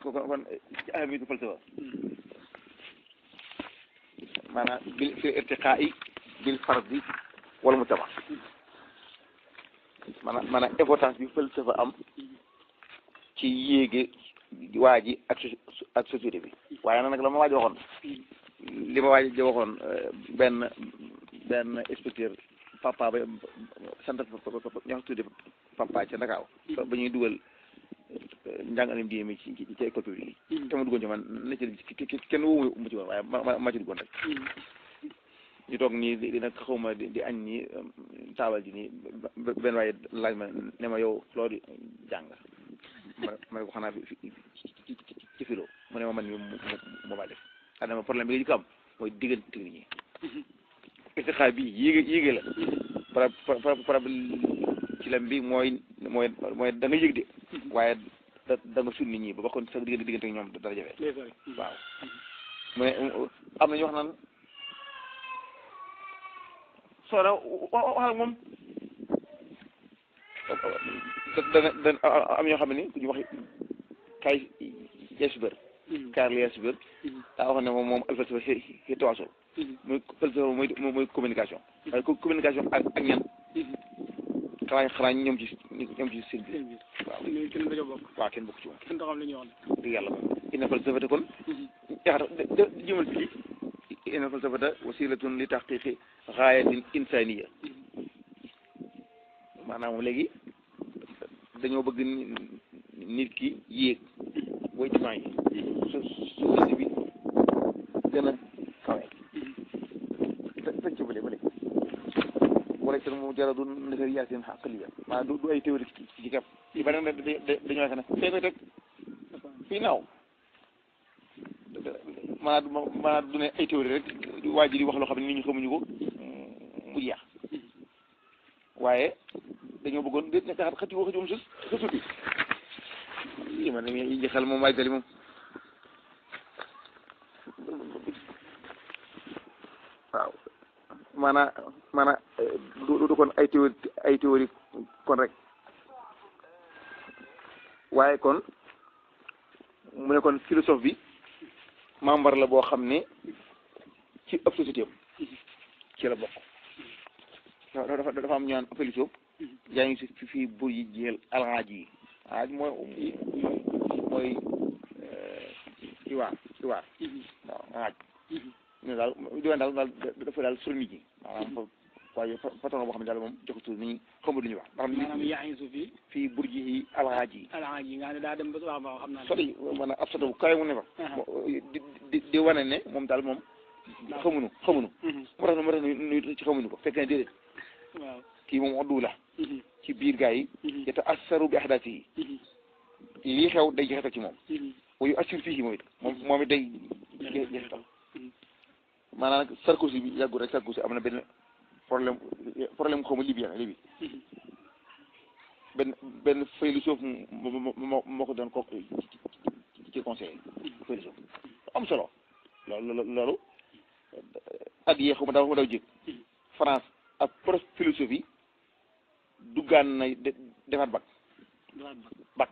kon kon ci ahamiyatul falsafa maanaam bil fi irtiqaa'i bil fardi wal mujtama maanaam maanaam importance bi falsafa am ci yéege waa ji ak so- ak société bi waaye nag la ma waaj waxoon li ma waaj di waxoon benn benn inspecteur papa ba sant ñoo tudde papa ca Ndakaaw ba ñuy dugal njàngalim diine mi ci ci ci école publique yi te ma duggoon ci man na ci kenn woowu mu ci woon waaye ma ma ci duggoon rek ñu toog nii di nag xawma di di añ nii taabal ji nii benn waaye laaj ma ne ma yow loo di jàng ma ma ne ko xanaa fi ci ci ci filo mu ne ma man mi mu mu ma def xam ma problème bi nga jëkk am mooy diggante nit ñi istixaar bi yéege yéege la par par par ci lam bi mooy mooy mooy da nga yëg de waaye da da nga sut nit ñi ba bakkoon sa diggante diggante ak ñoom dara jafe waaw mu ne am na ñu wax naan soo da waxal moom dana dana am ñoo xam ne ku ñu wax kay Yasber Karl Yasber daa wax ne moom moom alfalsafa xi tawaasul muy falsafa mooy mooy communication waaye communication ak ak ñan xanaa xanaa ñoom ci ñoom ci seen biir waaw kenn dañoo bokk waaw kenn bokk ci moom kenn taxaw li ñuy wax dëgg yàlla moom inna falsafata kon yaxata jëmal fii inna falsafata wasilatun li taxqiqi gaayatin insaniya maanaam léegi dañoo bëgg nit ki yéeg booy jumaa yi su société bi gën a kawe tañ ci bële bële wala itam mu jara du nazariyatin aqliya maanaam du du ay théorie ci kap ci beneen da dañoo wax ne fee koy teg fii naaw maanaam maanaam du ne ay théorie rek waa ji di wax loo xam ne nit ñi xamuñu ko mu jeex waaye dañoo bëggoon déet ne xat xati waxi moom sus sa suti i man yi xel moom waay gali moom waaw maanaam maanaam du du kon ay théorie ay théorie kon rek waaye kon mu ne kon philosophe bi membre la boo xam ne ci ëpp société am ci la bokk dafa dafa am ñaan philosophe yaa ngi si fii bur yi jeel alxaaj yi alxaaj mooy mooy iwaar iwaar waaw alxaaj ne daal diwaan daal daal dafa daal sur nit ñi maanaam waaye patron boo xam ne daal moom joxatul nit ñi xamul lu ñuy wax ndax maanaam yaa ngi su fii fii bur yi alxaaj yi alxaaj yi nga ne daa dem ba waaw waaw xam naa sori maanaam ab soto bu kawe mu ne fa di di di wane ne moom daal moom xamuñu xamuñu moo tax moo tax nu ci xamuñu ko fekk ne déedéet waaw kii moom oddu la ci biir gaa yi yata assaru bi ahdaati yi lii xew day jeexital ci moom wayu assur fii moom it moom moom it day jeexital maanaam nag Sarkozy bi yàggul rek Sarkozy am na benn problème problème xaw ma libyen libi benn benn philosophe moo moo ko doon ko ci conseil philosophe am solo loolu loolu at yee xaw ma daw xaw ma daw jég France ak prof philosophie duggaan na defaat bac bac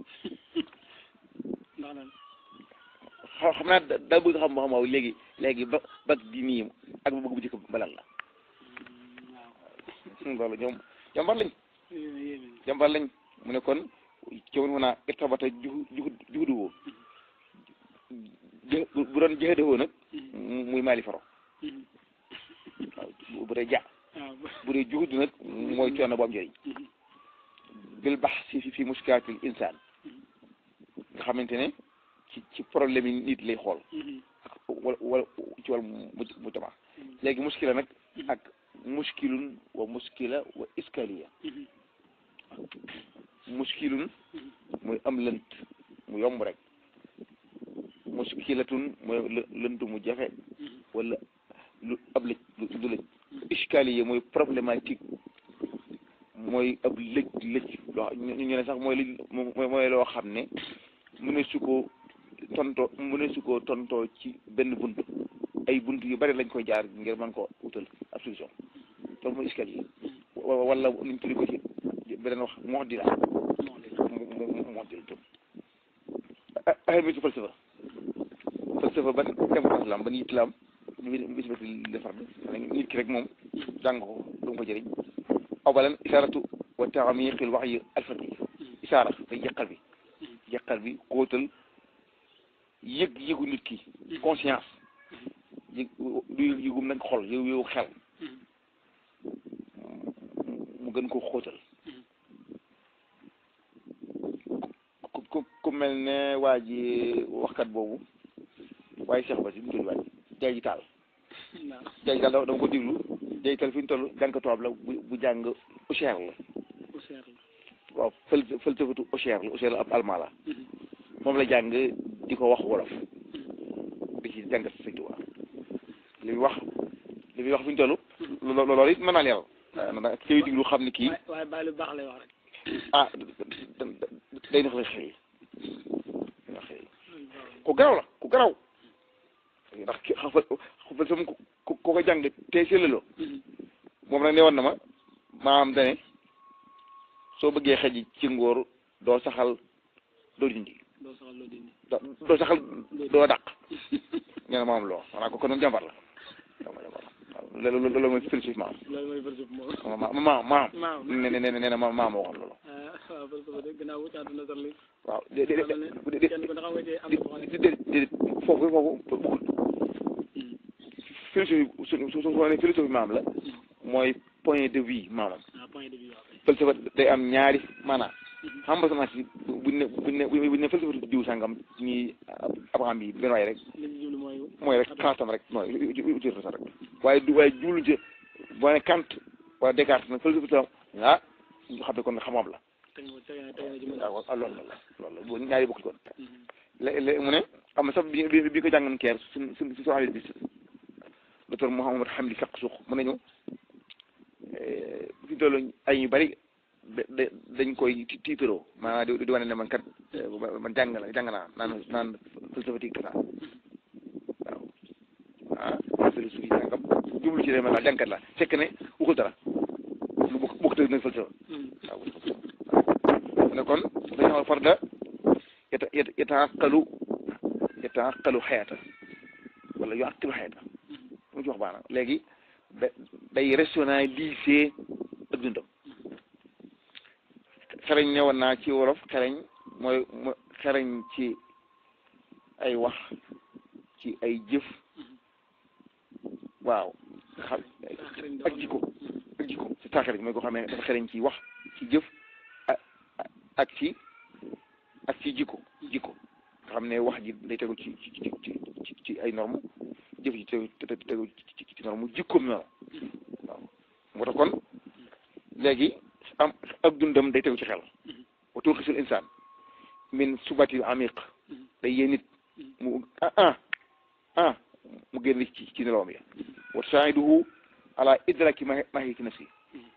ndax lan xam naa daa bëgg xam xam waaw léegi léegi ba bac di nii ak ba bëgg bu njëkk balal la loolu ñoom jàmbar lañ jàmbar lañ mu ne kon coono mun naa irtabata juhu juhu juhudu woo bu doon jëxëde woo nag muy maali faro waaw bu dee ja bu dee juhudu nag mooy coono bu am njëriñ bil bax si fi muskilaatil insaan nga xamante ne ci ci problème yi nit lay xool ak wala wala ci wàllu mu tama léegi muskila nag ak muskilun wa muskila wa iskaliya muskilun mooy am lënt mu yomb rek muskilatun mooy lënt mu jafe wala lu ab lëj lu lëj iskaliya mooy problématique mooy ab lëj lëj loo ñu ne sax mooy li mooy loo xam ne mu ne su ko tontoo mu ne su ko tontoo ci benn bunt ay bunt yu bari lañ koy jaar ngir mën ko utal ab solution loolu mooy iskal yi wala nuñ tuddi ko ci beneen wax moo di la moo di la tam ahamitu falsafa falsafa ban importance la am ban yitt la am bisbati defar bi nit ki rek moom jàng ko du ko jëriñ aw balan isaratu wa taamiqil waxyi alfaqi isaara day jeqal bi jeqal bi xóotal yëg yëgu nit ki conscience yëg du yëgum nag xol yëg yëgu xel mu gën ko xóotal ku ku ku mel ne waa ji waxkat boobu waaye Cheikh Ba si mu tudd waay jaay ji taal waaw jaay ji taal dama dama ko déglu jaay ji taal fi ñu toll jàng tubaab la bu bu jàng Auxerre la bu seer la waaw fël fëlsafatu Auxerre la Auxerre la ab allemand la moom la jàng di ko wax wolof di ci jàng Sëñ Tuubaa li muy wax li muy wax fi ñu toll lo- loolu it mën naa leeral waaye nag kii diglu xam ni kii waaye waaye bàyyi lu baax lay wax rek ah day nax la xëy nax xëy ku garaw la ku garaw ndax ki xafal xafal sama ku ku ko jàng te sellaloo moom nag ne woon na ma maam dane soo bëggee xëj ci ngóor doo saxal doo dindi doo soxla loo dindi doo doo saxal doo dàq nee na maam loo xanaa ko kon jàmbar la jàmbar jàmbar la waaw loolu loolu mooy philosophie maam loolu mooy verset moom ma ma maam maam nee na nee na ma maam moo waxoon loolu ah waaw verset de gannaaw wu caatu nasar li waaw de de xam ne de kenn ku ne xam nga ci am na boo xam ne de de de foofu foofu bëggul philosophie su su su ne philosophie maam la mooy point de vue maamam ah point de vue waaw kay falsafa day am ñaari maanaam xam nga semence bi buñ ne buñ ne buñ ne falsafa diw sàngam ñi abraham yi benn waay rek li ñu jublu mooy mooy rek xalaatam rek mooy utir sax rek waaye du waaye jublu ci boo ne Kant wala Descartes nag falsafa tam ah ñu xam ne kon xam-xam la teg na teg na teg na ci mën waaw waaw loolu la loolu la boo ñaari bokk kon lé léegi mu ne am na sax bi bi bi ko jàngoon keer suñ suñ suñu xarit bi docteur Mouhamed Hamdi Faq suux mu nañu fi tollu ay ñu bari da da dañ koy ti- tiitaroo maanaam di di wane ne man kat man jàng la jàng naa naan naan philosophie kasa waaw ah philosophie jàngam jublu ci ne man daal jàngkat la fekk ne waxul dara lu bokk bokk tëg nag falsafa waaw mu ne kon dañu xam farda yata yata yataaqalu yataaqalu xayata wala yu aqilu xayata mu ci wax baana léegi da day rationaliser ak dundam xereñ ne woon naa ci wolof xereñ mooy mo xereñ ci ay wax ci ay jëf waaw xam ak jikko ak jikko ci taaxereñ mooy ko xam ne dafa xereñ ci wax ci jëf ak ak ci ak ci jikko jikko nga xam ne wax ji day tegu ci ci ci ci ci ay norme jëf ji tegu tegu ci ci norme jikkoom noonu waaw moo tax kon léegi am ak dundam day tegu ci xel wa turxisul insaan min subati amiq day yee nit mu ah ah ah mu génn ci ci nelawam ya wa tusaa'iduhu ala idraki mahiyati nafsi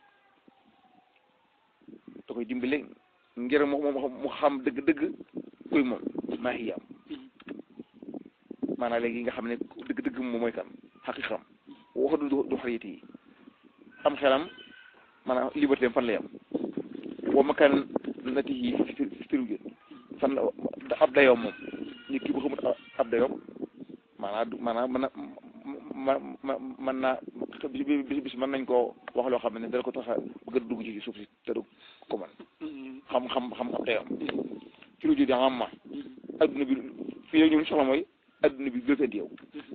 da koy dimbale ngir mu mu xam dëgg-dëgg kuy moom mahiyam maanaam léegi nga xam ne dëgg-dëgg moom mooy kan xaqiqam waxa du du xariyati yi am xelam maanaam liberté am fan la yam wa makan nati yi fi firu jën fan la ab dayoom moom nit ki bu xamut ab dayoom maanaam maanaam mën na ma ma mën naa bis bis bis mën nañ koo wax loo xam ne dala ko tax a bëgg a dugg ci suuf si te du ko mën xam xam xam ab dayoom firu jën am ma adduna bi fii ñun soxla mooy adduna bi gëfënt yow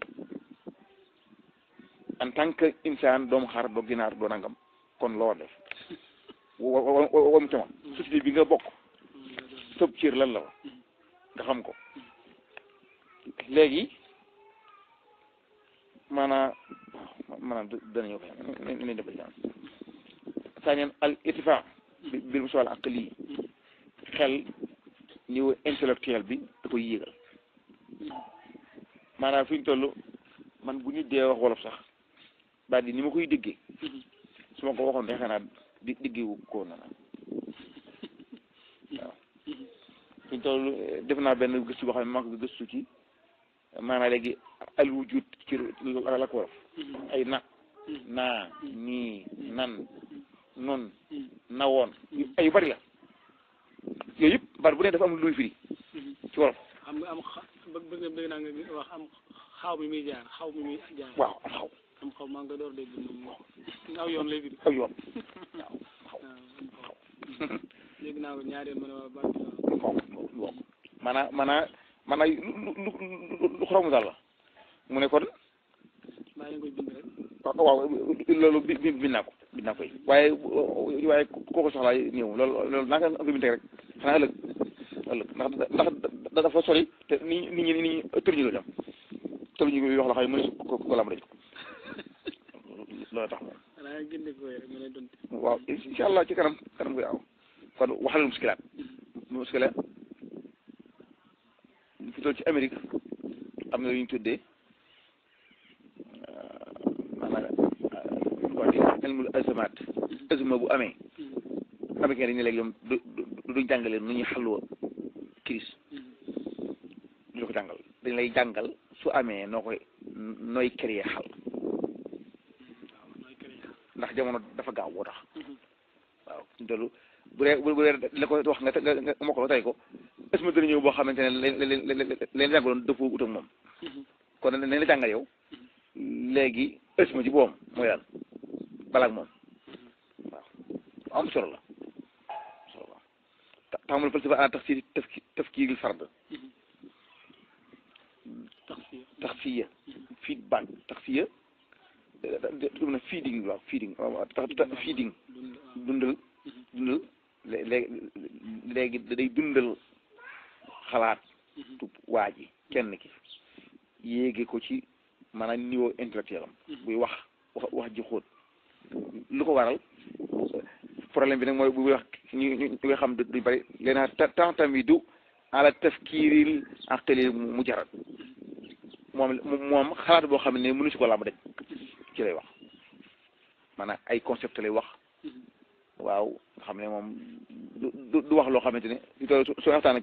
en tant que insaan doomu xaar doo ginaar doo nangam kon loo def wa wa wa mu tama société bi nga bokk sëb cër lan la wa nga xam ko léegi maanaam maanaam dana ñëw kay nañ def jaan saaneen al ittifaq bi bil musaal aqli xel niveau intellectuel bi da koy yéegal maanaam fi ñu toll man bu nit dee wax wolof sax daal di ni ma koy déggee su ma ko waxoon defe naa di diggewu ko na na waaw fi ñu toll def naa benn gëstu boo xam ne maa ko gëstu ci maanaam léegi al wujud ci la ko wolof ay na naa nii nan nun nawoon ay yu bari la yooyu yëpp baat bu ne dafa am luy firi ci wolof xam nga am xa bëgg bëgg bëgg naa nga wax am xaw mi muy jaar xaw mi muy jaar. waaw am xaw am xaw maa ngi koy door dégg moom aw yoon lay firi. aw yoon waaw xaw waaw dégg naa ko ñaari yoon ma ne waa baat bi waaw. xaw waaw maanaam maanaam maanaam lu lu lu lu xoromu daal la mu ne kon bàyyi leen koy bind rek. waaw waaw loolu bi bi bind naa ko bind naa koy waaye waaye kooku soxlaa ñëw loolu loolu naa ko implémenté rek xanaa ëllëg ëllëg ndax ndax da dafa sori te nit ñi nit ñi tëruñu la dem tëruñu yoo xam ne mënu ko ko lam dañ loolu tax moom xanaa génne ko rek ma lay doon. waaw incha allah ci kanam kanam koy aw kon waxal muskilaat muskila fi toll ci Amérique am na lu ñu tuddee maanaam quoi di ilmul azamaat azma bu amee américain dañu ne léegi ñoom du du duñ jàngale nu ñuy xalwa crise du la ko jàngal dañ lay jàngal su amee noo koy nooy créer xal waaw mooy kër yi. ndax jamono dafa gaaw boo tax waaw loolu bu dee bu dee la ko wax nga nga nga mokk la tey ko est-ce que dana ñëw boo xamante ne leen leen leen leen jàngaloon dëppoo ut ak moom kon nañ la jàngal yow léegi ësma ci boom mooy daal balaa ak moom waaw am solo la solo la ta taxamul falsafa ana tax si taf tafkiiril fard tax fii. taxsiya feedback taxsiya dum na feeding waaw feeding waaw tax feeding dund waaw. dundal dundal léegi léegi day dundal xalaat tu waa ji kenn ki yéege ko ci maanaam niveau intellectuel am buy wax wax wax ji xóot lu ko waral problème bi nag mooy buy wax ñu ñu nga xam du bari leena temps tamit du ala tafkiiril aqli mujarrad moom moom xalaat boo xam ne mënu si ko làmb daj ci lay wax maanaam ay concept lay wax waaw nga xam ne moom du du du wax loo xamante ne su too su waxtaan ak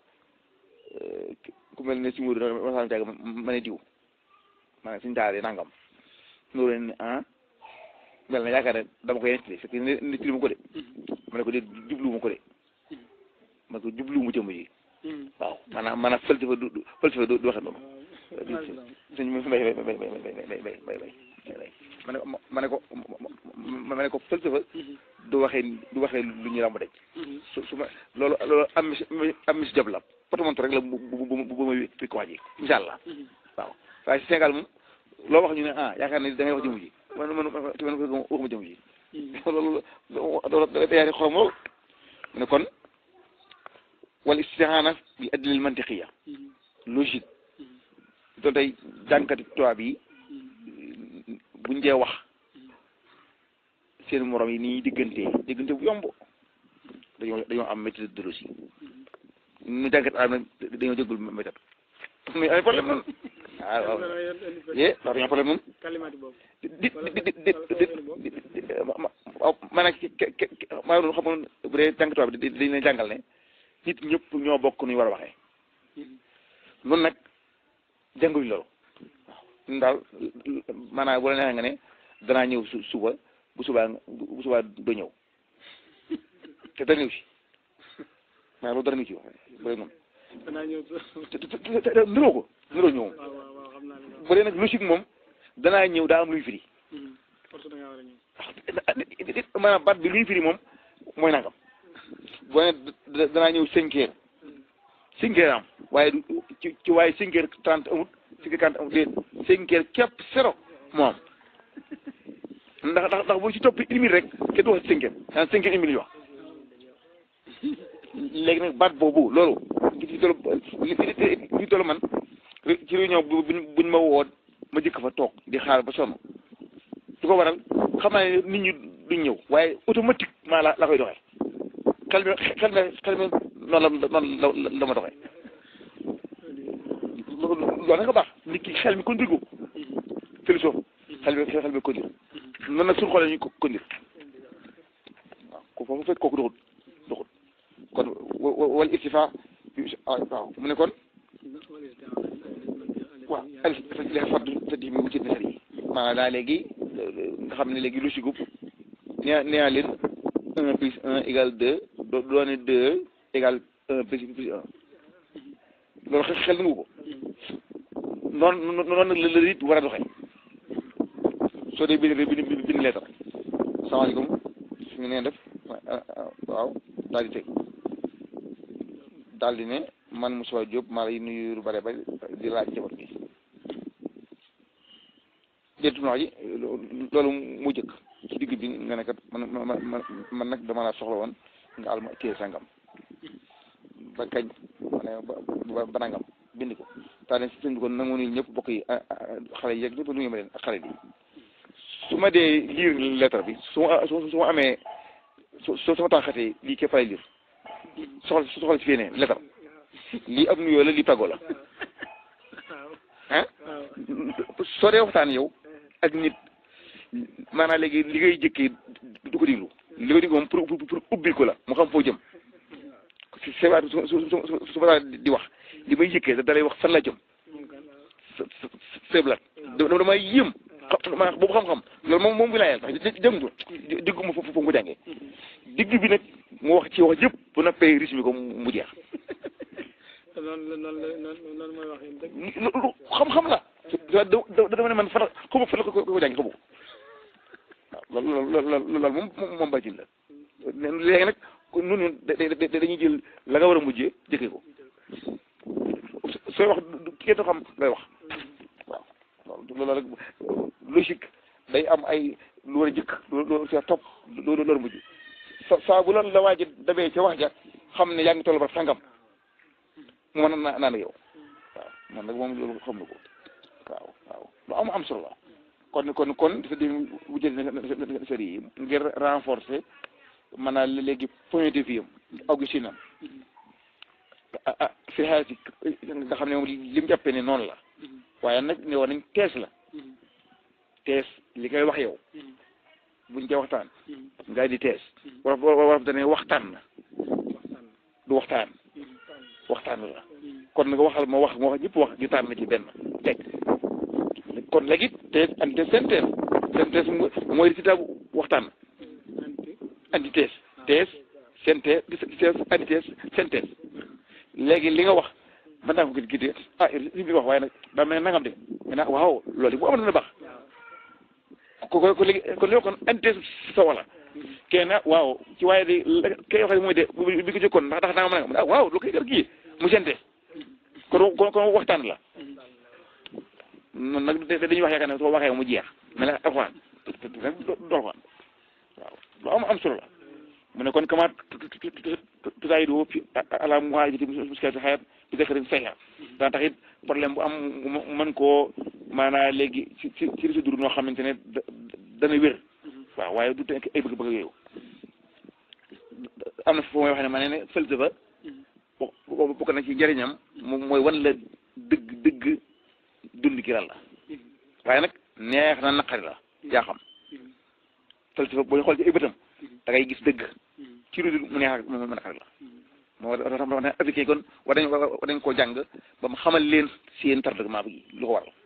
ku mel ne si muur waxtaan jàgg ma ne diw maanaam suñu daal nangam noo leen ni ah mel na yaakaar ne dama koy nettali fekk nettali ma ko de ma ne ko de jubluwuma ko de ma ne ko jubluwuma jëmm ji waaw maanaam maanaam falsafa du du falsafa du du waxe noonu suñ mbay bay bay bay bay bay bay bay ma ne ko ma ne ko ma ne ko falsafa du waxee du waxee lu ñu ràmb daj su su ma loolu loolu am mis am mis job la potomonto rek la bu bu bu bu ma wi ko wax ji incha allah waaw waaye si Sénégal moom loo wax ñu ne ah yaakaar ne da ngay wax jëmu ji man man man te man waxuma jëmu ji loolu loolu da day yaari xorom lool mu ne kon wal istihaana bi adlil mantiqiya logique doon tey jànkati tubaab yi buñ dee wax seen morom yi nii diggante diggante bu yomb dañoo dañoo am méthodologie ñu jànkat am na dañoo jëggul méthode mais ay problème noonu waaw waaw yee ndax dañoo problème noonu kalimaati boobu. di di di di di ma nag maa doon xam nga bu dee jànkat tubaab bi dañ leen jàngal ne nit ñëpp ñoo bokk nuy war a waxee noonu nag jànguñ loolu waaw ñun daal maanaam bu la neexee nga ne danaa ñëw su suba bu subaa bu subaa doo ñëw te dara ñëw si waaw loolu dara ñëw si wax bu dee noonu danaa ñëw te te te te niroo ko niroo ñëw waaw waaw waaw xam naa li nga wax. bu dee nag logique moom danaa ñëw daa am luy firi force da ngaa war a ñëw. maanaam baat bi luy firi moom mooy nangam boo ne danaa ñëw cinq heures cinq heures am waaye du ci ci waaye cinq heures trente amut cinq heures trente amut déet cinq heures képp zéro moom ndax ndax ndax boo ci topp une minute rek kenn du wax cinq heures ah cinq heures une minute wax léegi nag baat boobu loolu li ci toll li ci toll man ci réunion bu buñ ma woo ma jëkk fa toog di xaar ba sonn su ko waral xam naa ne nit ñi duñ ñëw waaye automatiquement la la koy doxee xel mi xel mi xel mi noonu la noonu la la ma doxee loolu nag nga baax nit ki xel mi conduire ko philosophe xel mi xel mi conduire noonu nag suñu xoolee ñu ko conduire waaw ko foofu fekk kooku doxut doxut kon wal istifa waaw mu ne kon waaw al les fardu sa di mi wutit na sar yi maanaam daa léegi nga xam ne léegi lu si gub nee nee leen un plus un égale deux do doone deux égale un plus plus un loolu xel xel nangu ko noonu noonu nag la la nit war a doxee soo dee bind bind bind leetar salaamaaleykum su ngeen def waaw daal di teg daal di ne man Moussa Diop maa lay nuyu lu bare ba di laaj njaboot gi déetu wax ji loolu mu jëkk ci digg bi nga ne kat man man man nag dama laa soxla woon nga al ma téye sangam ba kañ ma ne ba ba nangam bind ko taa ne sëñ bi kon nangu ni ñëpp bokk yi xale yi yeeg ñëpp nuyu ma leen ak xale yi su ma dee lire lettre bi su ma su ma amee su su ma taxatee lii képp fay lire soxla soxla si fii ne lettre lii ab nuyoo la lii tàggoo la ah soo dee waxtaan yow ak nit maanaam léegi li ngay jëkkee du ko diglu li ko diglu moom pour pour ubbil ko la mu xam foo jëm si sewaat su su su su ma di wax li may jëkkee da dalay wax fan la jëm seblat damay yëm xam maanaam boobu xam-xam loolu moom moom wilaayal tax jëngu diggu ma foofu mu ko jàngee digg bi nag mu wax ci wax yëpp bu noppee résumé ko mu jeex noonu noonu noonu mooy wax dëgg lu xam-xam la da da dama ne man fan xamu fan la ko ko jàngi xamu ko waaw loolu loolu loolu moom moom bàccil la léegi nag nun dañuy jël la nga war a mujjee jëkkee ko sooy wax kenn du xam ngay wax waaw loolu rek logique day am ay lu war a jëkk lu sa topp lu war a mujj sa saa bu la la waaji dabee ca wax ja xam ne yaa ngi toll ba sangam mu mën a naan yow waaw man nag moom loolu xam na ko waaw waaw lu am am solo la kon kon kon dafa di wujjël na sëri yi ngir renforcer maanaam léegi point de vue am Augustine am ah fi xaar si nga xam ne moom li mu jàppee ne noonu la waaye nag ne war nañ tees la tees li ngay wax yow buñ ca waxtaan ngay di tees war war dane waxtaan na du waxtaan waxtaan la kon nga waxal ma wax ma wax ñëpp wax ñu tànn na ci benn teg kon léegi tees anti synthèse synthèse mooy résultat bu waxtaan antithèse thèse synthèse thèse antithèse synthèse léegi li nga wax mën naa ko gis gis ah li bi wax waaye nag daa mel ne nangam de maintenant waaw loolu bu amoon na baax ko ko ko léegi kon léegi kon antithèse sa wala kenn waaw ci waaye de kay waxee mooy de bi ko jëkkoon ndax ndax nangam nangam ah waaw lu koy def kii mu synthèse kon kon kon waxtaan la noonu nag dañuy wax yaakaar ne soo waxee mu jeex mais nag alxuraan du alxuraan waaw lu am am solo la mu ne kon kama tutaayidu fi ala muhaajati muskilati xayat bi zakarin sayha dana tax it problème bu am mën koo maanaa léegi ci ci ci résidure noo xamante ne dana wér waaw waaye du nekk ay bëgg-bëgg yooyu am na foofu mooy wax ne ma ne ne falsafa bokk na ci njëriñam moom mooy wan la dëgg dëgg dund gi lan la waaye nag neex na naqari la yaa xam falsafa boo ñu xool ci ay bëtam da ngay gis dëgg ci lu mu neex ak mu naqari la moo tax wax ne africain kon war dañ war dañ koo jàng ba mu xamal leen seen tardement bi lu ko waral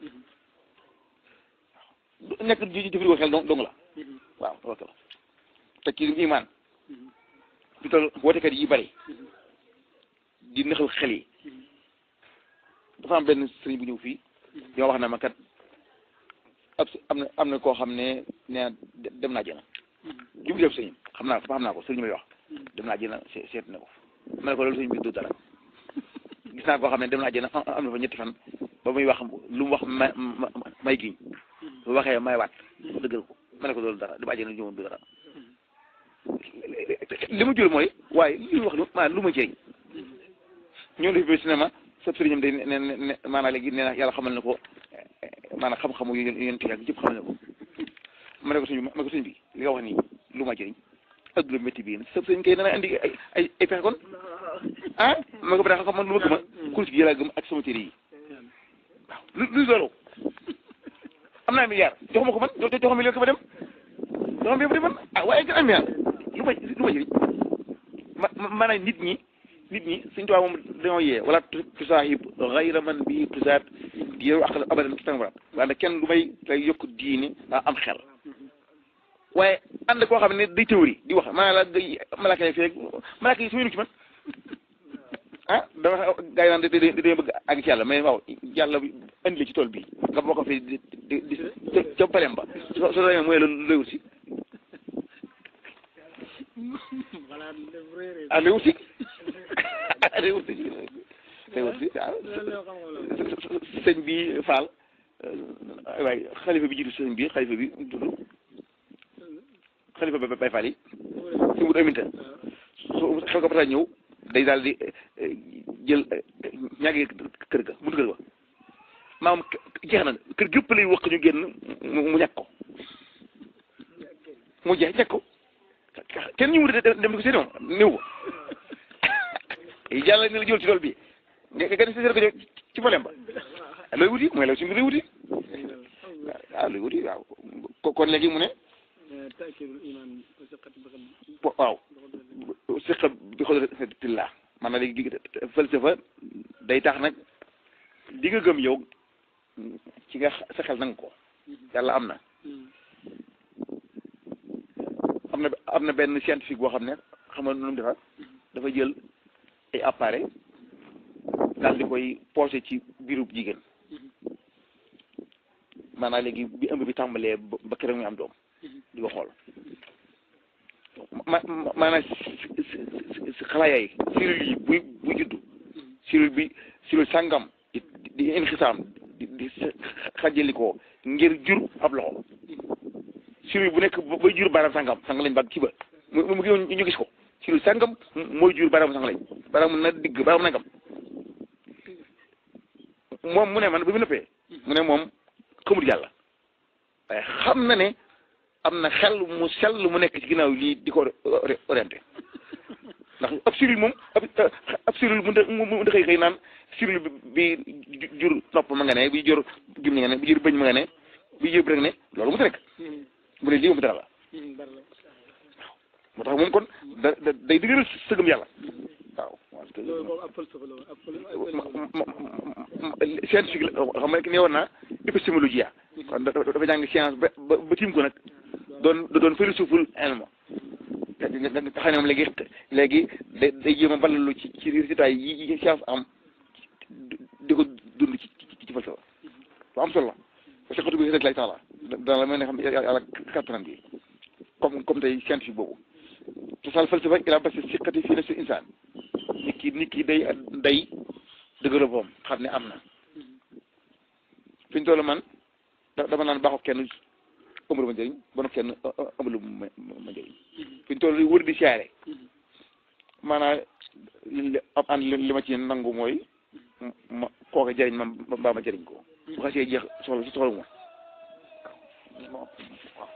waaw nekk ji jëfandikoo xel dong dong la waaw loolu la te ci iman fi toll wootekat yi bari di nëxal xel yi dafa am benn sëriñ bu ñëw fii yoo wax na ma kat ab am na am na koo xam ne nee dem naa jëna jub def sëriñ xam naa xam naa ko sëriñ may wax dem naa jëna seet na ko ma ne ko loolu sëriñ bi du dara gis naa koo xam ne dem naa jëna am na fa ñetti fan ba muy wax lu mu wax ma may giñ bu waxee may waat dëggal ko ma ne ko loolu dara di bàjjee na ñëwoon du dara li mu jël mooy waaye li ñu wax lu ma lu ma jëriñ ñoo def bi cinéma sab sëriñam day ne ne maanaam léegi nee na yàlla xamal na ko maanaam xam-xamu yu yéen ti ak yëpp xamal na ko ma ne ko sëñ bi ma ne ko sëñ bi li nga wax nii lu ma jëriñ adduna métti bii sab sëriñ kay dana andi ay ay ay pexe kon ah ma ko ba xam man lu ma gëm a course gi yàlla gëm ak sama téere yi waaw lu luy loolu am naa milliard joxuma ko man joxuma million ko ma dem joxuma million ba dem man ah waaye gën am milliard lu ma lu ma jëriñ ma maanaam nit ñi nit ñi suñ tubaab moom dañoo yee wala tusaahib gayra man bi tusaat di yow aqal abadan tàngoor waaye kenn lu may lay yokk diini am xel waaye ànd koo xam ne day théorie di wax maanaam la malaka yi fii rek malaka yi su ñu ci man ah dama gaa yi naan da da dañoo bëgg àgg ci yàlla mais waaw yàlla indi la ci tool bi nga bokk fi di di di ca palem ba soo soo demee mooy la lay wut si voilà def réeré ah lay wut si lay wut si lay wut si waaw loolu la xam-xam la sëñ bi Fall waaye xalifa bi jiitu sëñ bi xalifa bi tudd xalifa ba Baye Fall yi si wut aminta su xew ko ba ñëw day daal di jël ñaagi kër ga buntu kër ga maam jeex na kër gépp lay wax ñu génn mu mu ñàkk ko mu jeex ñàkk ko kenn ñu wut dem di ko seeni moom néew ko yàlla ni la jël ci tool bi nga nga seet ko ci problème ba looy wuti mooy la suñu looy wuti waaw looy wuti waaw kon léegi mu ne taakidul iman wa siqati bi xam waaw siqa bi xodratillah man na léegi falsafa day tax nag di nga gëm yow ci nga sa xel nanga ko yàlla am na am na am na benn scientifique boo xam ne xam nga nu mu defar dafa jël ay appareil daal di koy posé ci biirub jigéen maanaam léegi bi ëmb bi tàmbalee ba ba keroog muy am doom di ko xool ma maanaam xalaaya yi cellule yi buy buy juddu cellule bi cellule sàngam di di inxisaam di di xajalikoo ngir jur ab loxo cellule bu nekk bay jur baaraam sàngam sàng lañ baag ci ba mu mu ngi ñu gis ko cellule sàngam mooy jur baaraam sàng lañ baaraam na digg baaraam nangam moom mu ne man bi mu nëppee mu ne moom xamul yàlla waaye xam na ne am na xel mu sell mu nekk ci ginnaaw lii di ko orienté ndax ab cellule moom ab ab cellule mu mu xëy xëy naan cellule bi bi jur nopp ma nga ne bi jur gim nga ne bi jur bëñ ma nga ne bi jur rek ne loolu mu rek mu ne lii moom dara la moo tax moom kon da da day dëgëral sëgëm yàlla waaw loolu boobu ab falsafa la woon ab fal scientifique la xam nga ne woon naa épistémologie kon dafa jàng science ba ba ba tiim ko nag doon doon philosophe elmo nga nga xam ne moom léegi léegi day day jéem a balalu ci ci résultat yi science am di ko dund ci ci ci falsafa lu am solo la parce que xatu bi rek lay taala dana la mel ne xam yàlla kattanam bi comme comme tey scientifique boobu te sal falsafa ila basi siqati fii nafsi insaan nit ki nit ki day day dëgëral boom xam ne am na fi ñu toll man dama naan baaxoo kenn ëmbalu ma njëriñ bon kenn ëmbalu ma ma njëriñ fi ñu toll wër di siyaare maanaam am an li ma ci nangu mooy ma kooka jëriñ ma mbaa ma jëriñ ko bu xasee jeex soxla si soxla ma waaw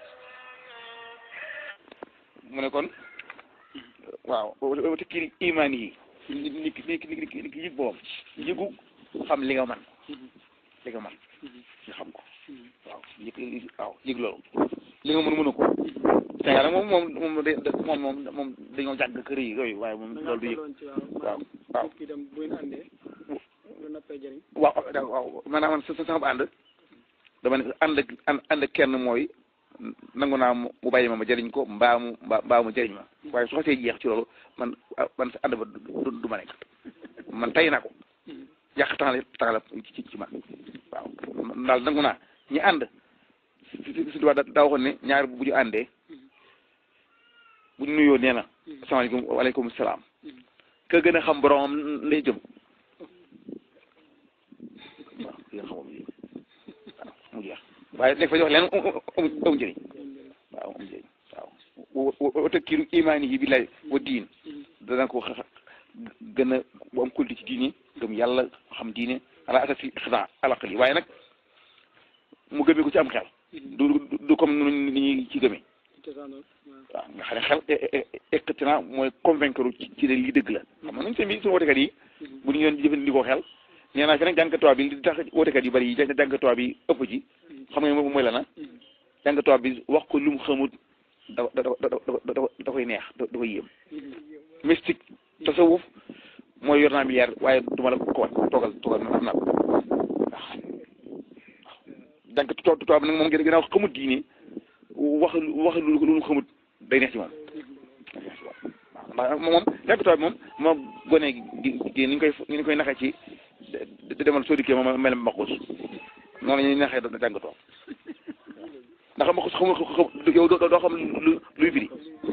mu ne kon waaw te kii imaan yi nit ki nit ki nit ki nit ki yëg boppam yëgu xam li nga man li nga man nga xam ko waaw yëg waaw yëg loolu li nga mën mënu ko Sénégal moom moom moom da moom moom moom dañoo jàgg kër yi yooyu waaye moom loolu du yëg waaw waaw kii dem bu ngeen àndee lu nappee jëriñ waaw waaw maanaam man sa sama ànd dama ne ànd ak ànd ak kenn mooy nangu naa mu bàyyi ma ma jëriñ ko mbaa mu mbaa mbaa mu jëriñ ma waaye su xasee jeex ci loolu man man sa ànd ba du du ma nekk man tay naa ko yàq tax la tax la ci ci man waaw daal nangu naa ñi ànd si si daa daa waxoon ne ñaar bu ñu àndee bu ñu nuyoo nee na asalaamaaleykum waaleykum salaam ka gën a xam boromam lay jëm waaw ki nga xamam lii waaw mu jeex waaye nekk fa jox leen amu njëriñ waaw amu njëriñ waaw wa takkiru imaani yi billahi wa diin dana ko gën a bu am kulti ci diini gëm yàlla xam diine ala asasi xida alaqal yi waaye nag mu gëmee ko ci am xel du du comme ni ñuy ci gëmee waaw nga xam ne xel eqtina mooy convaincre ci ci ne lii dëgg la xam nga nañ seen bi suñu wootekat yi bu ñu yoon jëfandikoo xel nee naa fi nag jàngatuwaa bi li tax wootekat yu bari yi jàngatuwaa bi ëpp ci xam nga mooy la na jàngatuwaa bi wax ko lu mu xamut da da da da koy neex da koy yéem mystique tasawuf mooy yor naa milliard waaye du ma la ko wan toogal toogal man am naa ko waaw jàng tubaab bi nag moom gën a xamut diine wax wax lu lu mu xamut day neex ci moom day neex ci moom waaw ndax moom jàng tubaab moom moom gone gi gi ni ñu koy ni ñu koy naxee ci de demal soo dikkee moom mel maqus noonu la ñuy naxee da jàng tubaab ndax maqus xamul xam yow doo doo xam lu luy firi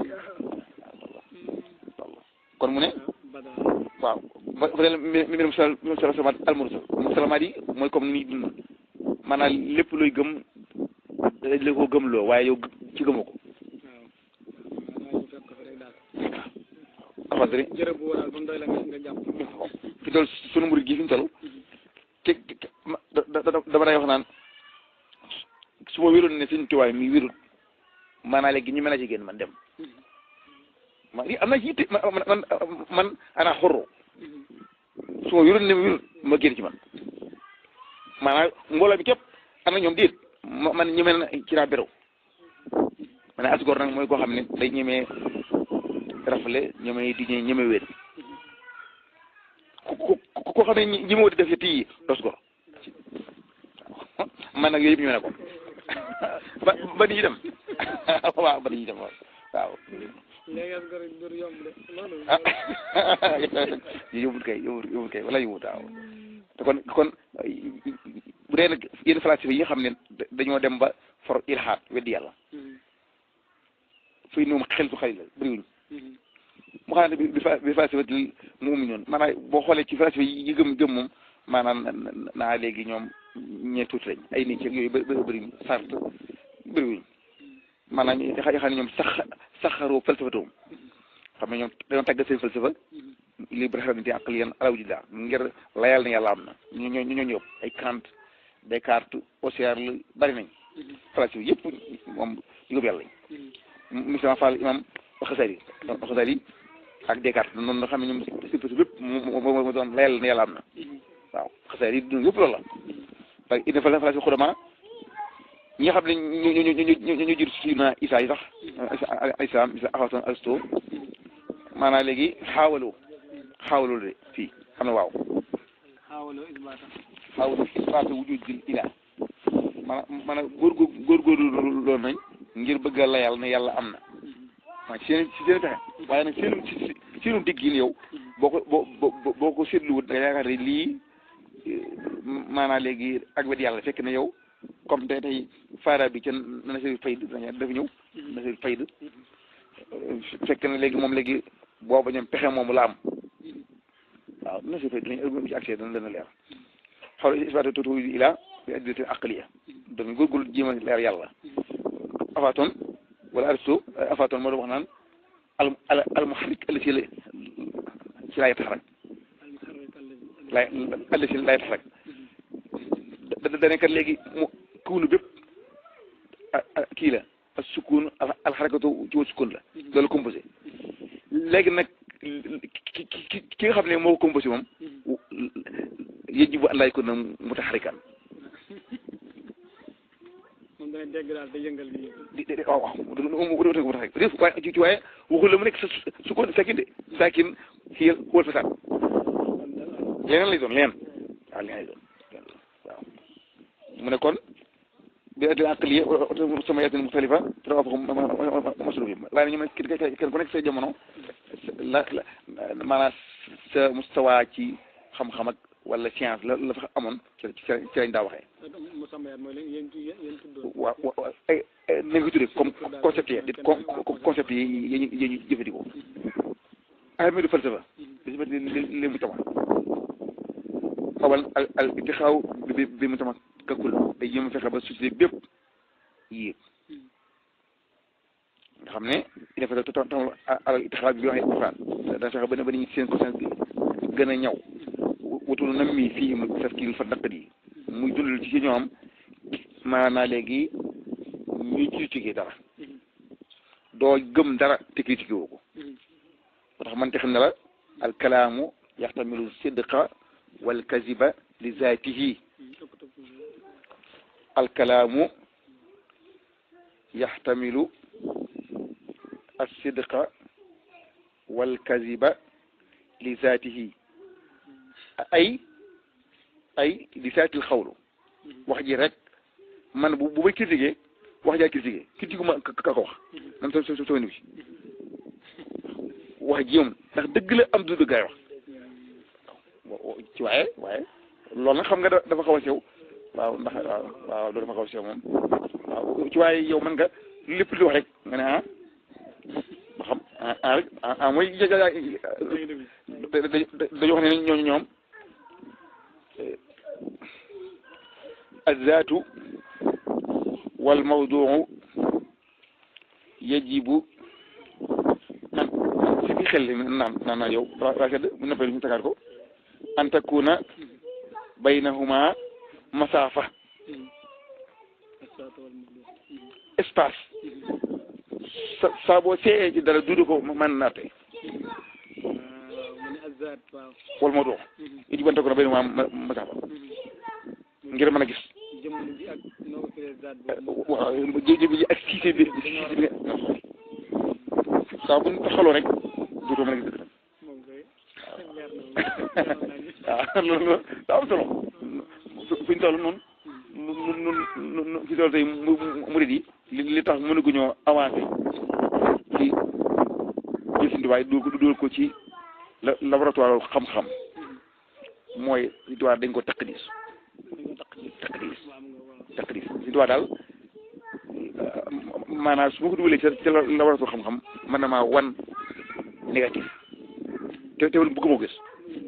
kon mu ne badal waaw ba ba léegi mi mi mi sal mi sal salamat almursal musalamaat yi mooy comme ni ñuy dund maanaam lépp luy gëm dañ la ko gëmloo waaye yow ci gëmoo ko waaw waaw ñu fekk ko fi rek daal alhamdulilah jërëb bu waral ba mu doy la nga nga jàpp fi toll sunu murid gi fi mu toll ke ke ma da da dama day wax naan su ma wéroon ne suñu tuwaay mi wérul maanaam léegi ñu mën a ci génn man dem ma li am na ci yitte man man man ana xorro su ma wéroon ne wérul ma génn ci man maanaam mbooloo mi képp am na ñoom déet ma man ñeme na ci laa béréw ma ne asgor nag mooy koo xam ne day ñemee rafle ñemee di ñeme wér ku ku ku ko xam ne ñi ñi ma di def yëpp yi dos gor man nag yooyu yëpp ñu ne ko ba ba ni ñu dem waaw ba ni ñu dem waaw waaw léegi as gor dur yomb de loolu ah yóbbul kay yóbbul yóbbul kay wala yóbbul waaw te kon kon bu dee nag yenn falasifa yi nga xam ne dañoo dem ba for ilhaad weddi yàlla fii noom xel su xarit la bëriwuñ mu xam ne bi fa bi falasifa mu umu ñoon maanaam boo xoolee ci falasifa yi gëm gëm moom maanaam naa léegi ñoom ñee tuuti lañ ay nit yooyu bëri bëri sart bëriwuñ maanaam ñi nga xam ne ñoom sax saxaroo falsafatoom xam ne ñoom dañoo tàggat seen falsafa li brahmanité aqliyan ala wujudillah ngir layal na yàlla am na ñu ñoo ñu ñoo ñëpp ay Kant Descartes Husserl bari nañ falasifa yëpp moom yu gëm yàlla lañ Moussa Fall imam Xasali Xasali ak Descartes noonu nga xam ne ñoom si si bépp moo moo doon layal na yàlla am na waaw Xasali yi dund yëpp loolu la parce que il faut falasifa xudama ñi nga xam ne ñu ñu ñu ñu ñu ñu jur si na Isa yi sax Isa Isa Aflaton Aristo maanaam léegi xaawaloo xaawaloo de fii xam ne waaw xaawaloo isbaata xaawaloo isbaata wujudil ilah maanaam maanaam góorgóor góorgóorlu loolu nañ ngir bëgg a layal ne yàlla am na maa ci seen ci seen pexe waaye nag seenu ci seenu digg yi yow boo ko boo boo boo ko seetluwut da nga yaakaar ne lii maanaam léegi ak wet yàlla fekk na yow comme tey tey faara bi ca nasir fayd dafa ñëw nasir fayd fekk na léegi moom léegi booba ñoom pexe moomu la am waaw nasir fayd dinañ ci accès dana dana leer xaw isbaatu tuuti ila bi adillati aqliya dañu góorgóorlu jéem a leer yàlla Aflaton wala Aristo Aflaton moo doon wax naan al al al muharrik allati la ci laa yataxarak lay allati laa yataxarak da da nekkat léegi mu kuunu bépp kii la ak sukun al xarakatu ci wa sukun la loolu composé léegi nag ki ki ki nga xam ne moo ko composé moom yajibu an laa yakuna mutaxarikan moom dana dégg daal da yëngal bi di di waaw waaw mu mu mu tax rek waaye ci waaye waxul la mu nekk sa sukun sakin de sakin xiyal wal fasaad leneen lay doon leneen waaw leneen lay doon waaw mu ne kon bi adil aqliya sama yaatin muxtalifa tawafaqum maslu bi waaye ñu ne kenn ku nekk sa jamono la la maanaam sa mustawa ci xam-xam ak wala science la la fa amoon ci ci ci lañ daa waxee mu samayaat mooy leen yéen yéen yéen tuddoon waaw waaw ay na nga ko tuddee comme concept yi di concept yi yi ñu yi ñu jëfandikoo ahmadu falsafa bi si li mu tama awal al al itixaaw bi bi mu tama kakul day yëm fexe ba société bépp yéeg nga xam ne il faut que tam al itixaaw bi waxee ifaan da fexe ba ne ba ni seen conscience gën a ñaw wutul na mi fii mu tafkil fa daqat yi muy dundal ci ñoom maanaa léegi ñuy critiquer dara doo gëm dara te critiquer woo ko moo tax man te xam ne la al kalaamu yaxtamilu sidqa wal kaziba li zaatihi al kalaamu yaxtamilu al sidqa wal kaziba li zaatihi ay ay li saatil xawlu wax ji rek man bu bu may critiqué wax jaa critiqué critique ma ka ko wax man so so so ni wax ji moom ndax dëgg la am du dëggaay wax ci waaye waaye loolu nag xam nga dafa xaw a sew waaw ndax waaw waaw loolu dafa xaw a sew moom waaw ci waaye yow mën nga lépp di wax rek nga ne ah ba xam ah ah rek ah ah mooy ja ja dañu wax ne ñooñu ñoom azzaatu wal mawduu yajibu an si bi xel naan naan naa yow waa sedd bu noppee ñu tagaat ko an takuna baynahuma masaafa espace sa saa boo seeyee ci dara duudu ko mën naate wal mawduu yajibu an takuna baynahuma masaafa ngir mën a gis waaw jéjë bi ak siise bi siise bi saa bu ñu taxaloo rek dootoo mën a gis dëgg waaw loolu daa am solo fi ñu toll noonu nun nun nun fi toll tey murid yi li li tax mënaguñoo avancé ci jël Sëñ Tuubaa du dóor ko ci laboratoire xam-xam mooy Sëñ Tuubaa dañ ko takk diis takk diis takk diis Sëñ Tuubaa daal maanaam su ma ko dugalee ca ca laboratoire xam-xam mën na maa wan négatif te te bëgg moo gis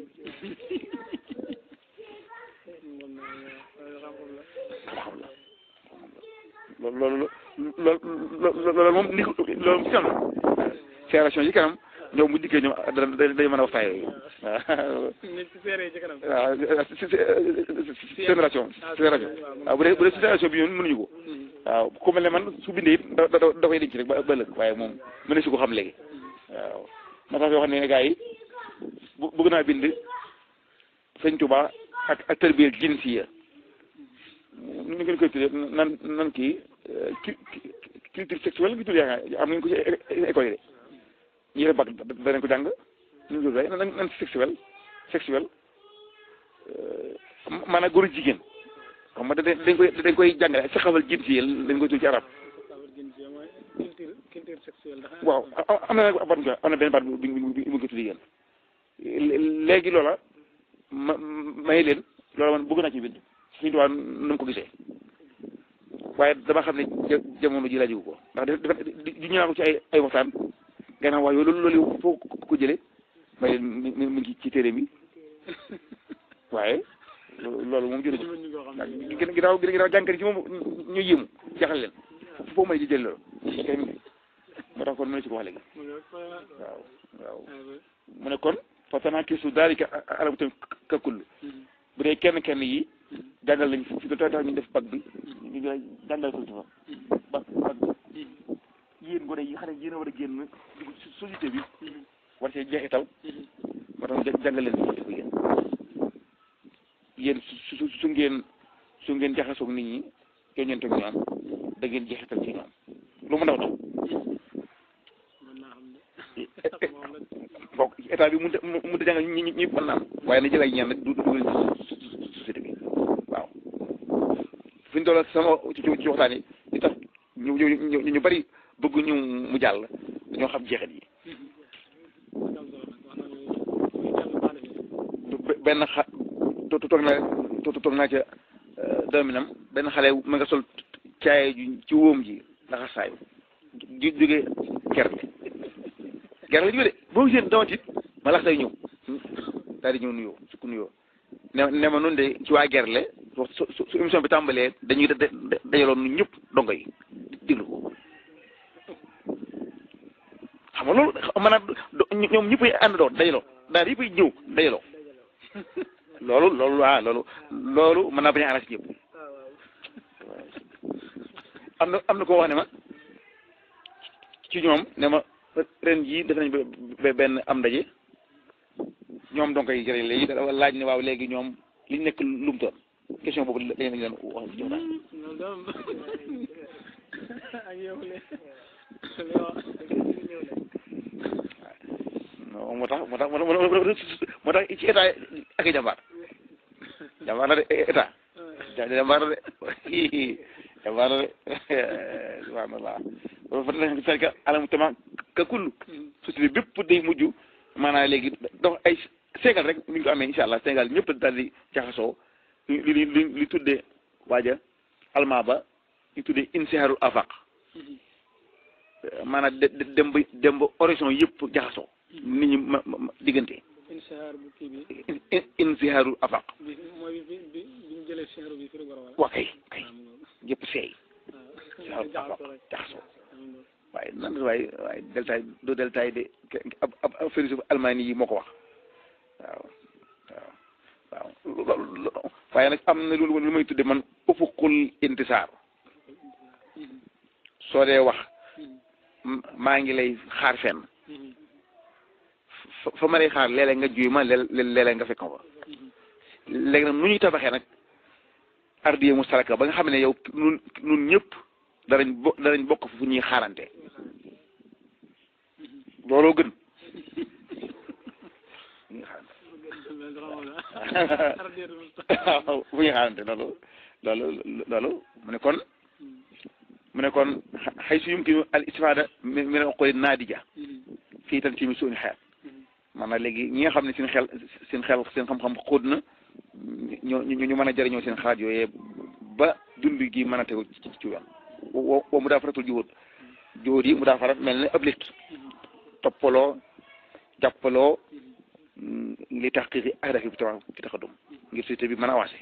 xam-xam la loolu loolu loolu loolu moom ni loolu moom si kanam séeration yi kanam ñoom bu dikkee ñoom dañu dañu mën a waxtaan yooyu waaw génération génération waaw bu dee bu dee génération bi ñun mënuñu ko waaw ku mel ne man su bindee it da da da koy denc rek ba ëllëg waaye moom mën na si ko xam léegi waaw ma tax yoo xam ne gars yi bu bëgg naa bind sëñ Tuba ak ak tarbiyel jinsiya nu ngeen koy tuddee nan nan kii culture sexuelle gi tudd yaakaar am nañ ko ci école yi de ñu yore bac danañ ko jàng ñu ngi tudd nan nan sexuel sexuel maanaam góor jigéen xam nga dañ koy dañ koy jàngale saxawal jinsiya dañ koy tudd ci arab waaw am na nag baat nga am na benn baat bu bu bu ko tudd yéen léegi loola ma may leen loola man bëgg naa ci bind suñu tubaab nu mu ko gisee waaye dama xam ne jamono ji laajigu ko ndax dafa di ñu naa ko ci ay ay waxtaan gannaaw waaye loolu loolu foo ko jëlee may leen mi mi ngi ci téere mi waaye loolu moom jëlee ko ginnaaw ginnaaw jànkari ci moom ñu yéemu jaxal leen foo mën a jël loolu kay moo tax kon mën na si ko wax léegi waaw waaw mu ne kon fa tanaakisu daalika alamu tam kakull bu dee kenn kenn yi jàngal lañ fi da tax ñu def bac bi ñu jàngal ko fa bac bac bi yéen gone yi xam ne yéen a war a génn dugg ci société bi war see jeexital moo tax jàngal leen fi ko yéen yéen su su ngeen su ngeen jaxasoog nit ñi yoññeentoog ñoom da ngeen jeexital ci ñoom lu mu ndaw ndaw bokk état bi mënut a mënut a jàngal ñi ñi ñi mën naa am waaye na jël ay ñaan nag du dugal ci société bi waaw fi ñu toll sama ci ci waxtaan yi li tax ñu ñu ñu bari bëgg ñu mu jàll dañoo xam jeexit yi benn xa toog naa toog naa ca dominam benn xale ma nga sol caaye ju ci wóom ji ndaxa saayu ju jóge gerte gerte la jóge de boo gisee dama tiit ma lax day ñëw daal di ñëw nuyoo sukk nuyoo ne ne ma noonu de ci waa gerle su su su émission bi tàmbalee dañuy dajaloon nu ñëpp dongo yi déglu ko xam nga loolu maanaam ñoom ñëpp a ànd doon dajaloo daal yëpp a ñëw dajaloo loolu loolu waa loolu loolu mën naa bañ a arrangé ñëpp am na am na koo wax ne ma ci ñoom ne ma ren jii def nañ ba benn am ndaje ñoom donc ay jërë léegi laaj ne waaw léegi ñoom liñ nekk lu mu toon question boobu dañ lañ leen wax ci joxtaan non moo tax moo tax moo tax ci état ak i jàmbaar jàmbaar la de état jàmbaar la de jàmbaar la de subhanallah fa fekk alamu tama ka kull société bépp day mujj maanaam léegi dafa ay Sénégal rek ni ñu ko amee incha allah Sénégal ñëpp daal di jaxasoo li li li li tuddee waaja almaa ba ñu tuddee insiharul afaq maanaam de dem ba dem ba horizon yëpp jaxasoo nit ñi ma ma diggante insihaar bu kii bi insiharul afaq bi mooy bi bi bi ñu jëlee sihaar bi fi la wala waa kay kay yëpp seey waaw jaxasoo rek jaxasoo am nga waaye nan waaye waaye deltaay do deltaay de ab ab ab philosophe allemagne yi moo ko wax waaw waaw waaw loolu waaye nag am na lu lu may tudde man ufuqul intisaar soo dee wax maa ngi lay xaar fenn fa fa ma lay xaar léeg-léeg nga juy ma léeg-léeg nga fekk ma fa léegi nag nu ñuy tabaxee nag ardiye mu saraka ba nga xam ne yow nun nun ñëpp danañ bo danañ bokk fu ñuy xaarante looloo gën ñuy xaarante waaw fu ñuy xaarante loolu loolu loolu mu ne kon mu ne kon xay su yumkinu al istifada min min uquli naadija fii tan ci mi suñu xeet maanaam léegi ñi nga xam ne seen xel seen xel seen xam-xam xóot na ñu ñu ñu mën a jëriñoo seen xalaat yooyee ba dund gi mën a tegu ci ci yoon wo wo mu daa faratul jiwóot jiwóot yi mu daa farat mel ne ab lit toppaloo jàppaloo li tax xiixi ahdafi bi tax ci taxadum ngir société bi mën a avancé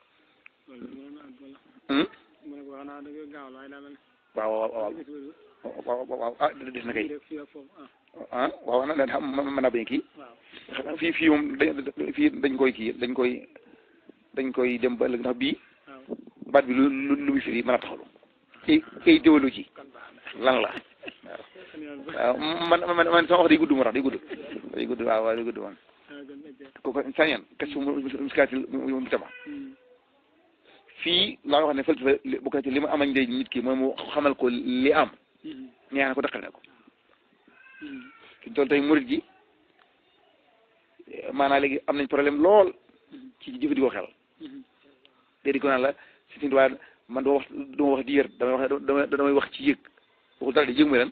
waaw waaw waaw waaw waaw ah des na kay ah waaw na leen xam mën naa bañ kii fii fii moom dañ fii dañ koy kii dañ koy dañ koy dem ba ëllëg ndax bii baat bi lu lu lu muy firi mën a taxalu ay idéologie lan la waaw man man man sama wax day gudd moo tax day gudd day gudd waaw waaw day gudd moom kooku sañeen kes mu muskaatil mu tama fii laa nga wax ne falsafa bokk na ci li ma amañ njëriñ nit ki mooy mu xamal ko li am ñaan ko daqal ne ko fi toll tey murit gi maanaam léegi am nañ problème lool ci jëfandikoo xel te di ko naan la si sin waa man dama wax dama wax di yër damay wax dama damay wax ci yëg waxul dara di yëg mooy lan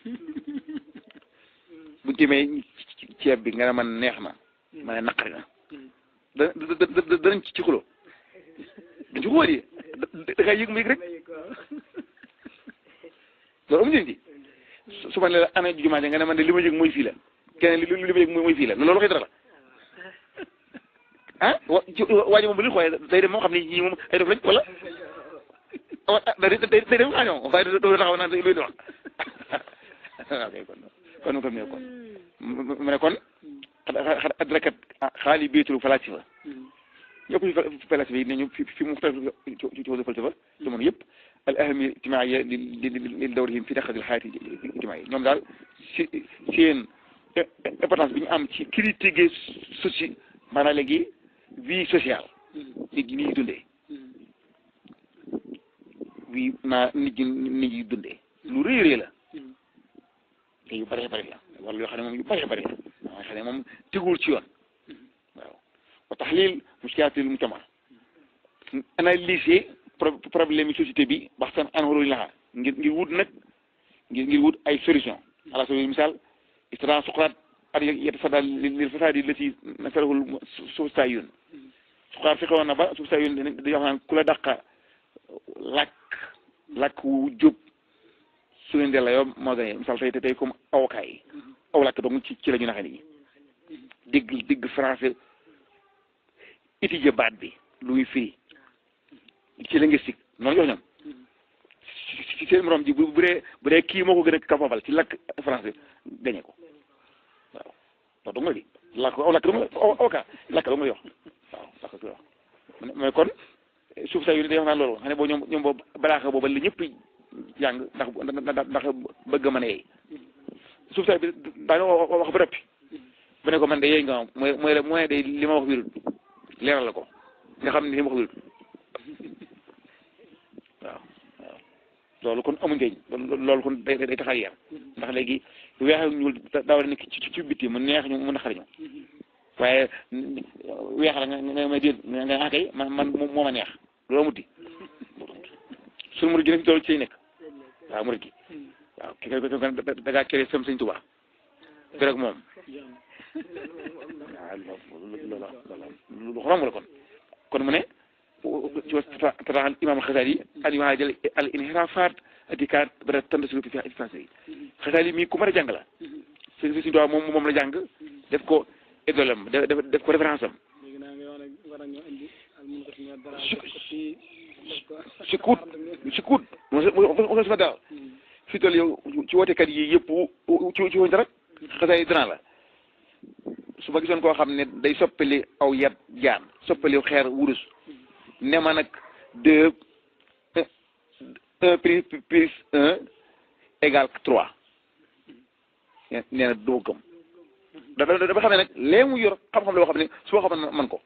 buñ téemee ceeb bi nga ne man neex na ma ne naqari na da da danañ ci xulo dañ ci xóot yi da ngay yëg mu yëg rek loolu amu njëriñ ji su ma ne la ana jumaa ja nga ne man de li ma yëg mooy fii la keneen li li ma yëg mooy fii la loolu waxee dara la ah wa waa ji moom bu ñu xoolee day dem moo xam ne ñii moom ay def lañ wala wa day day day dem xaañoo waaye doo taxaw naan luy di wax waaw kay kon kon kon ne kon mu ne kon xad adrakat xaali biitul falasifa ñëpp ci falasifa yi ne ñu fi fi mu xtar ci ci falsafa jamono yëpp al ahamiya ijtimaaiya li li li dawrihim fi taxadil xayaati ijtimaaiya ñoom daal si seen importance bi ñu am ci critiquer soci maanaam léegi vie sociale nit ñi ni ñuy dundee vie naa nit ñi nit ñi dundee lu rëy rëy la te yu bëree bëri la wala yoo xam ne moom yu bëree bëri la yoo xam ne moom teguwul ci yoon waaw wa taxlil muskilaatil mujtama analyser problème yi société bi baxtan an xololu laxaa ngir ngir wut nag ngir ngir wut ay solution ala sabil misal istara suqraat at yatasadda lil fasaadi lati nasalahul substaayun suqraat fexe woon na ba substaayun dañuy wax naan ku la dàqa làkk làkk wu jub su leen della yow moo gën misal tey tey comme avocat yi aw làkk donc ci ci la ñu naxe nit ñi dégg dégg français étudier baat bi lu muy firi ci linguistique noonu jox ñoom ci seen morom ji bu bu dee bu dee kii moo ko gën a capable ci làkk français gañe ko waaw loolu dong la di làkk aw làkk dong la avocat làkk dong la wax waaw làkk du wax mais kon suuf saa yu ne day wax naan loolu xam ne boo ñoom ñoom boobu balaaxa booba la ñëpp jàng ndax ndax bëgg a mën a yeey suuf saa bi daa wax ba rëppi bu ne ko man de yeey nga mooy mooy mooy de li ma wax wirul leeral la ko nga xam ne li ma wax wirul waaw waaw loolu kon amuñ njëriñ loolu kon day day tax a yar ndax léegi weex ak ñuul daa war a nekk ci ci bitti mu neex ñu mu naqari ñu waaye weex la nga nga may déet nga nga kay man man moo ma neex loolu amuti suñu murid gi nag loolu ci nekk waaw murid gi waaw ki ko da ngaa kere sam sëñ Tuubaa fi rek moom jàmm waaw loolu loolu loolu lu xorom la kon kon mu ne ci fataaxal imam Xasaali al imaam al inhiraafaat atikaat bara tandasiru fi ifase yi Xasaali mii ku mën a jàng la si si doa moom moom la jàng def ko idolem def def ko référence am léegi naa nga wax ne war nañoo indi al mun ko si ñaar dara Su- def ko fii def ko si kuut si kuut mo sama daal fi toll yow ci wootekat yi yëpp ci ci woñ dara Xasaali dana la su ma gisoon koo xam ne day soppali aw yat jaan soppali xeer wurus ne ma nag deux un un plus plus un égal trois nee na duma gëm da da dafa xam ne nag lee mu yor xam-xam la boo xam ne su ma xamoon man ko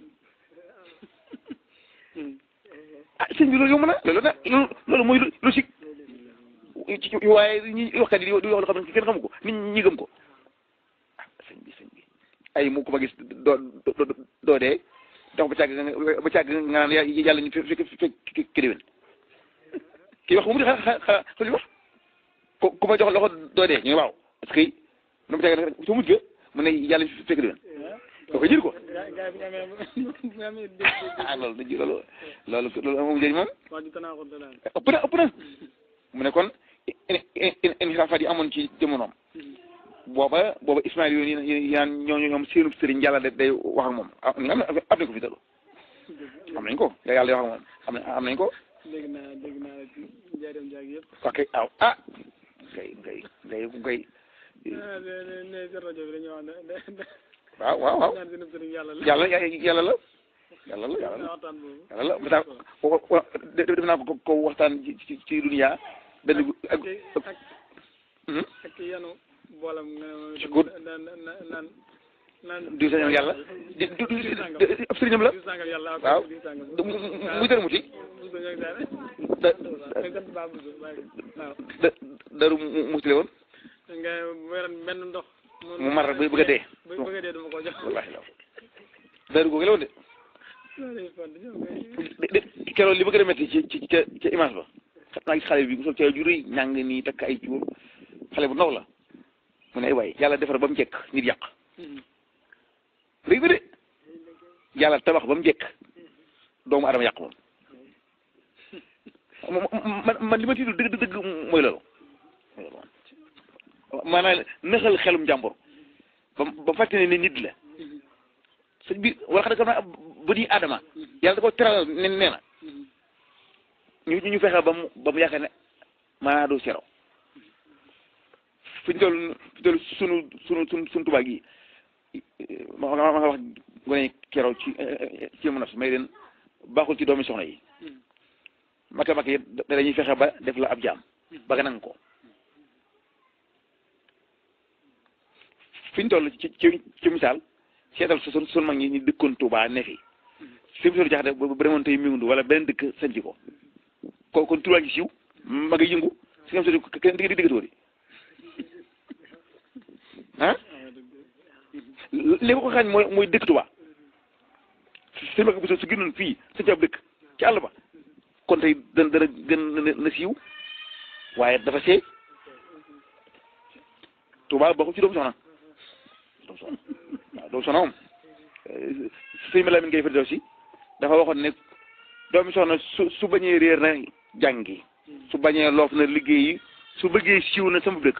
ah sëñ bi loolu yomb na loolu nag loolu loolu mooy logique ci ci waaye ñi waxkat yi di wax loo xam ne kenn xamu ko nit ñi gëm ko ah sëñ bi sëñ bi ay mu ko ma gis doo doo doo dee dox ba càgg nga ba càgg nga naan ya- yàlla ñu fekk fekk ki déwén kii wax bu mu di xa xa xa li wax ku ku ma jox loxo doo dee ñu ne waaw parce que nu mu càgg nag su mujj ga mu ne yàlla ñu fekk déwén doo ko jël ko gaa gaa yi bu ñu amee bu ñu amee dégg dégg ah loolu dañuy loolu loolu loolu moom njëriñ moom wax ji tanaa ko dalaan ëpp na ëpp na mu ne kon inxiraafaat yi amoon ci jamonoom booba booba Ismaïl yooyu yi yaan ñooñu ñoom seenub sëriñ yàlla da day wax ak moom ah am na am nañ ko fi dalu am nañ ko yàlla day wax ak moom am na am nañ ko dégg naa dégg naa la ci njaareem jaag yëpp ok aw ah ngay ngay ngay ngay ah ne ne ne ci rajo bi dañuy wax ne ne ne waaw waaw waaw ñaan seen sëriñ yàlla la yàlla yàlla la yàlla la yàlla la waxtaan boobu yàlla la ba ko def naa ko ko waxtaan ci ci ci dunya benn gu- ak ak ak Hmm? ak yanu boolam nga ne Ci gudd. naan naan naan naan du sañoon yàlla di du du diw sàngam di- ab sëriñam la diw sàngam yàlla ak waaw diw sàngam mu mu- muy dara muti Buso ñoo ngi daal da nga sant baa Buso waaye waaw da daru mu mutile woon nga weeran benn ndox mu mar ba bëgg a dee ba bëgg a dee dama ko jox wallahi la daru googu la woon de loolu fond ñoom ngay de de keroog li ma gën a métti ci ci ca ca image ba xam naa gis xale bi mu sol ca ju rëy ñàng nii takk ay cuur xale bu ndaw la mu ne ay waay yàlla defar ba mu jekk nit yàq rëy ba de yàlla tabax ba mu jekk doomu adama yàq moom moom man man li ma tiitu dëgg dëgg mooy loolu mooy loolu maanaam nëxal xelum jàmbur ba ba fàtte ne nit la sëñ bi wala xam ne xam naa ba ni adama yàlla da ko teral ne nee na ñu ñu fexe ba mu ba mu yaakaar ne maanaa doo sero fi ñu toll fi ñu toll sunu sunu sunu sunu tubaab gi ma ma ma wax gone keroog ci ci mun a may leen baaxul ci doomi soxna yi makka makka yëpp da dañuy fexe ba def la ab jaam ba nga nangu ko fi ñu toll ci ci ci misaal seetal su sun sun mag ñi ñu dëkkoon Tuubaa ne fi fi mu toll jaxate ba ba demoon tey miwundu wala beneen dëkk sanc ko ko kon turaa ngi siiw ma nga yëngu si ngam soti kenn digg diggatoo di ah li ko xañ mooy mooy dëkk Tuubaa seen mag bu su gënoon fii sanc ab dëkk ci àll ba kon tey dana dana gën na na siiw waaye dafa seey Tuubaa bokkul ci doomu soxna doomu soxna waaw doomu soxna moom sëñ ma Lamin ngay fëri si dafa waxoon ne doomu soxna su su bañee réer na jàngi su bañee loof na liggéeyi su bëggee siiw na sama dëkk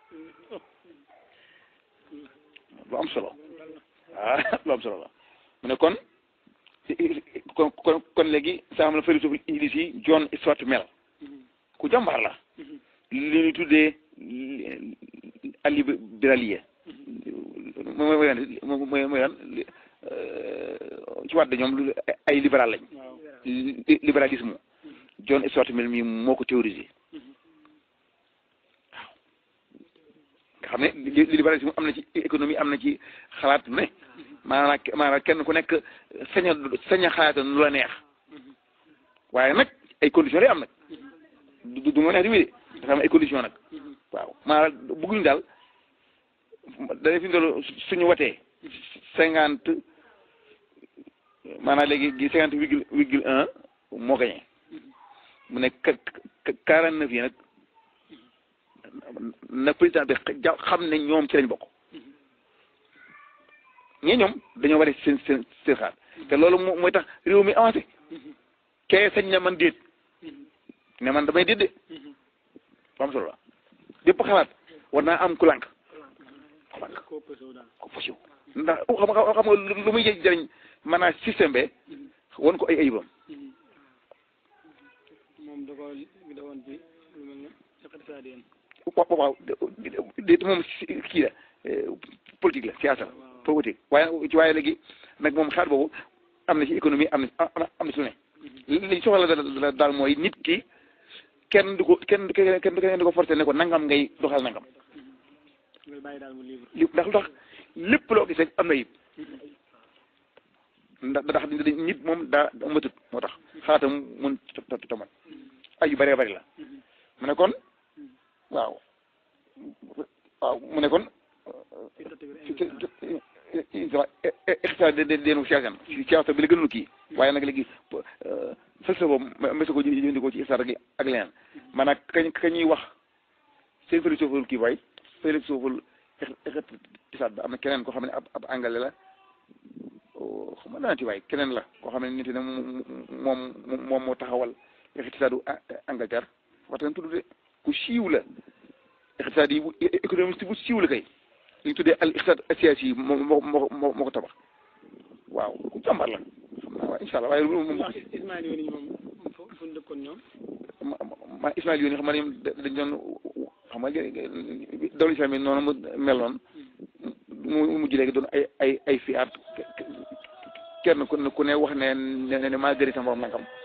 lu am solo waaw lu am solo la mu ne kon kon kon kon léegi saa xam la philosophe English yi John Stuart Mill ku jàmbaar la li ñu tuddee allibéralier mooy mooy mooy mooy mooy lan ci wàdd ñoom lu ay libéral lañ waaw li- libéralisme John Stuart Mill mi moo ko théorisé waaw nga xam ne li- libéralisme am na ci économie am na ci xalaat ne maanaam maanaam kenn ku nekk sañ a sañ a xalaata lu la neex waaye nag ay conditions lay am nag du du ma neex di wéy de dafa am ay conditions nag waaw maanaam bëgguñu daal dañuy fi ndol suñu watee cinquante maanaam léegi gi cinquante virgule virgule un moo gagné mu ne quarante neuf yi nag na président bi ja- xam ne ñoom ci lañ bokk ñee ñoom dañoo war a seen seen seen xaar te loolu moo mooy tax réew mi avancé kee sañ na man déet ne man damay déet de am solo la bépp xalaat war naa am ku lànk ku lànk koo pësew daal ko fasiw ndax xam nga xam nga lu muy jëriñ maanaam système be won ko ay ayibam moom da ko da woon ci lu mel ne secrétaire yéen waaw waaw déet moom si- kii la politique la siyaasa la politique waaye ci waaye léegi nag moom xaar boobu am na ci économie am na am na ci lu ne li soxla la daal mooy nit ki kenn du ko kenn kenn kenn du ko forcé ne ko nangam ngay doxal nangam ngay bàyyi daal mu libre li ndax lu tax lépp loo gis rek am na yib ndax ndax nit moom daa matut moo tax xaatam mun tamat ay yu bëree bëri la mu ne kon waaw waaw mu ne kon extra de de deenu siyasan siyaasa bi la gënul kii waaye nag léegi falsa boobu mbésa ko jëndikoo ci istar ak ak leneen maanaam kañ ka ñuy wax seen philosophie kii waay philosophie ixtisaad ba am na keneen koo xam ne ab ab angale la xam nga naanti waay keneen la koo xam ne nit ne moom moom moo taxawal ixtisaadu Angleterre waxtaan tudd de ku siiw la ixtisaad yi bu économiste bu siiw la kay li ñu tuddee al ixtisaad siyaasi yi moo moo moo moo ko tabax waaw ku jàmbar la xam naa waaye incha allah waaye moom wax Ismaël yooyu moom fu fu ñu dëkkoon ñoom ma ma Ismaël yoon xam nga ñoom dañ doon xam nga dawlu islam yi noonu mu mel noonu mu mujj léegi doon ay ay ay fiyaat kenn ku ne ku ne wax ne ne ne maa gëri sama borom nangam